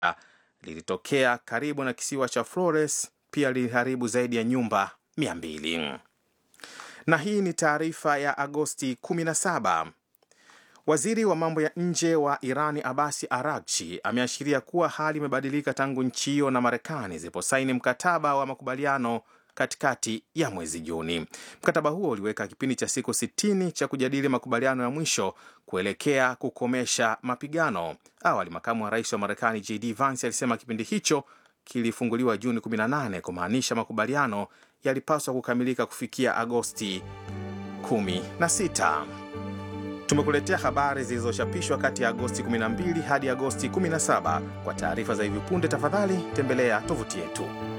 lilitokea karibu na kisiwa cha Flores, pia liliharibu zaidi ya nyumba 200. Na hii ni taarifa ya Agosti 17. Waziri wa mambo ya nje wa Irani Abasi Aragchi ameashiria kuwa hali imebadilika tangu nchi hiyo na Marekani ziliposaini mkataba wa makubaliano katikati ya mwezi Juni. Mkataba huo uliweka kipindi cha siku 60 cha kujadili makubaliano ya mwisho kuelekea kukomesha mapigano. Awali, makamu wa rais wa Marekani JD Vance alisema kipindi hicho kilifunguliwa Juni 18 kumaanisha makubaliano yalipaswa kukamilika kufikia Agosti 16. Tumekuletea habari zilizochapishwa kati ya Agosti 12 hadi Agosti 17. Kwa taarifa za hivi punde, tafadhali tembelea tovuti yetu.